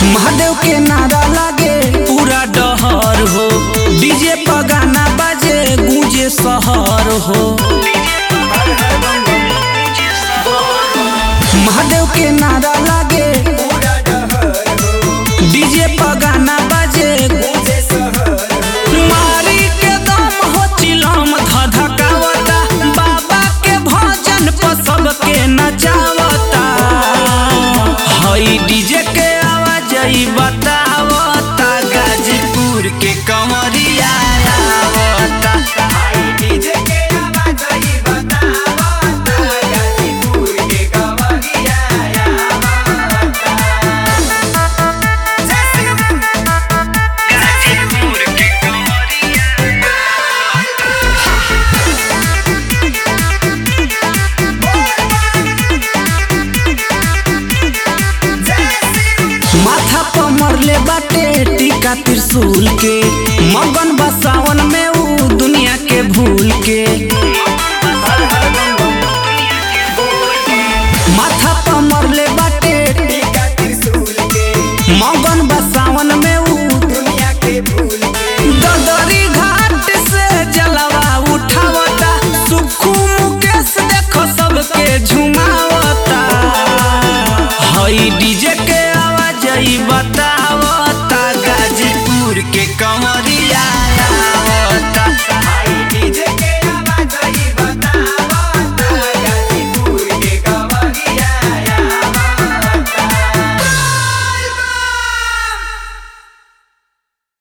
महादेव के नारा लागे पूरा डहर हो डीजे पर गाना बाजे गूंजे शहर हो महादेव के नारा लागे डीजे पर गाना बाजे मारी के दम हो चिलम धधकावता बाबा के भजन पर सबके नचावता हई डीजे के आवाज ई बतावता गाजीपुर के कंवरिया आवता हई डीजे के आवाज ई बतावता गाजीपुर के कंवरिया आवता गाजीपुर के कंवरिया माथा पर मरले बाटे टीका त्रिशूल के मगन बसाव